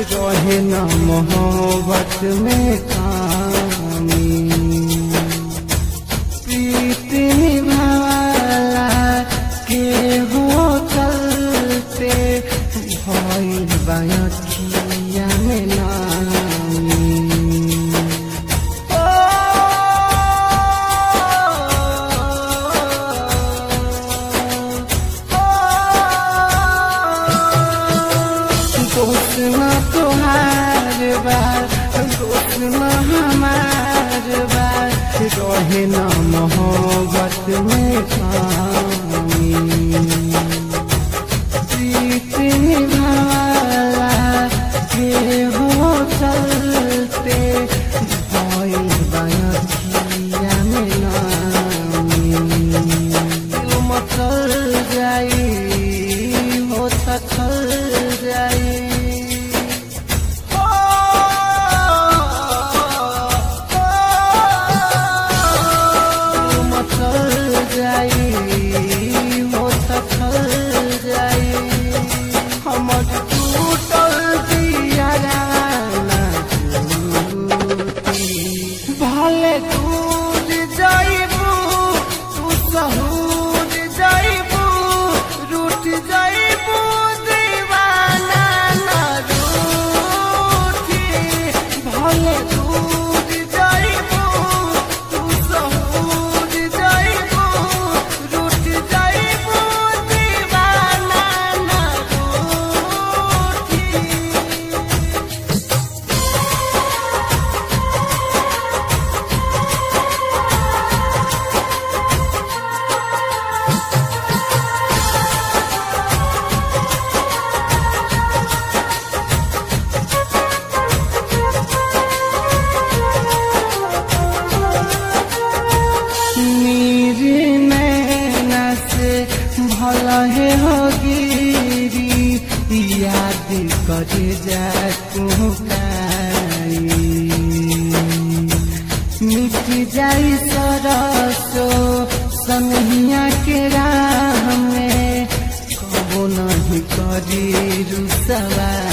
रहे न मोहब्बत में कामी प्रीत निभाला के हो चलते भइल बायखिया में नामी दोस्त न तोहार बार दोस्त न हमार बार रहे न मोहब्बत में पानी प्रीत निभाला के हो चलते भइल बायखिया में नामी दिल मचल जाई हो सचल जाई हो, दिल मचल जाई हो सचल जाई हमर टूटल दियारा भले दूर जाइबू तू सहूर जाइबू रूठ जाइबू दीवाना ना रूठी भले दूर जाइबू तू सहूर जाइबू रूठ जाइबू दीवाना ना रूठी मेरे नैना से भला है हो गिरी याद कर जा मिट जाई सरसो संगिया के राह में कबो नहीं करी रुसवा